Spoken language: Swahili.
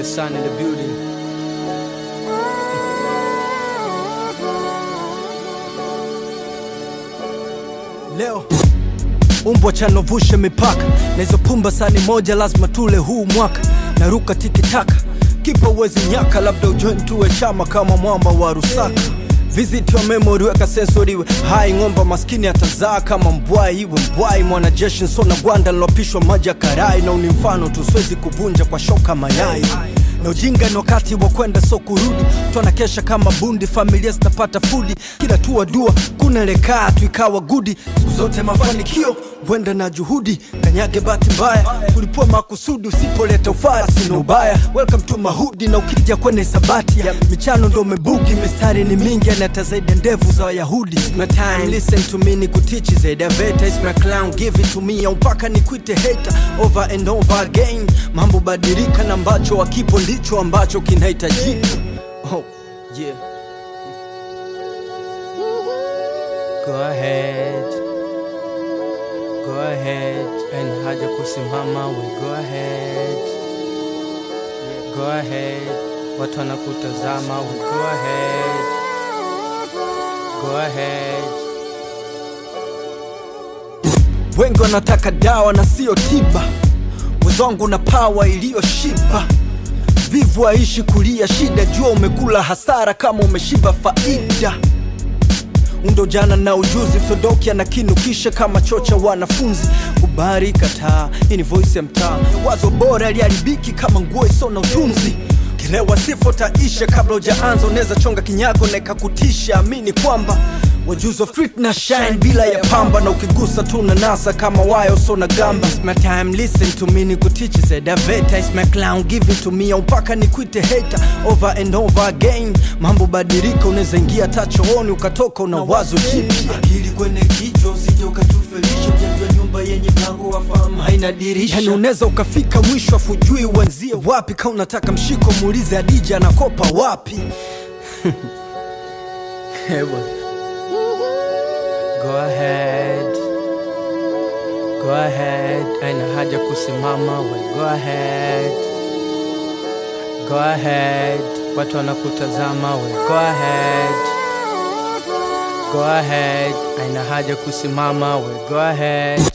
son in the building. Leo umbwa chanovushe mipaka na hizo pumba sani moja lazima tule huu mwaka naruka tikitaka kipa uwezi nyaka labda ujoin tuwe chama kama mwamba wa rusaka visit your memory weka sensori iwe hai ng'omba maskini atazaa kama mbwai iwe mbwai mwanajeshi nsona gwanda nilopishwa maji ya karai na uni mfano tu siwezi kuvunja kwa shoka mayai na ujinga ni wakati wa kwenda so kurudi twana kesha kama bundi familia zitapata fudi kila tua dua kunelekaa tu ikawa gudi siku zote mafanikio wenda na juhudi kanyage bahati mbaya kulipua makusudi usipoleta ufara sina ubaya welcome to mahudi na ukija kwenye sabati ya michano ndo umebuki mistari ni mingi anata zaidi ya ndevu za wayahudi It's my time listen to me ni kutichi zaidi ya veta It's my clown give it to me au mpaka nikuite hater over and over again mambo badilika na ambacho wakipo ndicho ambacho kinahitajika oh, yeah. Go ahead Go ahead and haja kusimama we go ahead Go ahead watu wanakutazama we go ahead Go ahead wengi wanataka dawa na sio tiba wezangu na pawa iliyoshiba vivu aishi kulia shida jua umekula hasara kama umeshiba faida undo jana na ujuzi msodoki anakinukisha kama chocha wanafunzi kubari kataa hii ni voice ya mtaa wazo bora liharibiki kama nguo iso na utunzi kilewa sifo taisha kabla ujaanza unaweza chonga kinyago na ikakutisha amini kwamba wajuzi wa street na shine bila ya pamba na ukigusa tu na nasa kama wayo so na gamba It's my time listen to me ni kutichi zedaveta It's my clown give it to me au mpaka nikuite hater over and over again mambo badilika unaweza ingia hata chooni ukatoka una wazo jipya akili kwenye kichwa usije ukatufelisha ujajua nyumba yenye mlango wa fahamu haina dirisha yani unaweza ukafika mwisho afujui uanzie wapi kama unataka mshiko muulize adija anakopa wapi Hewa. Go ahead. Go ahead. Aina haja kusimama we go ahead. Go ahead. Watu wanakutazama we go ahead. Go ahead. Aina haja kusimama we go ahead.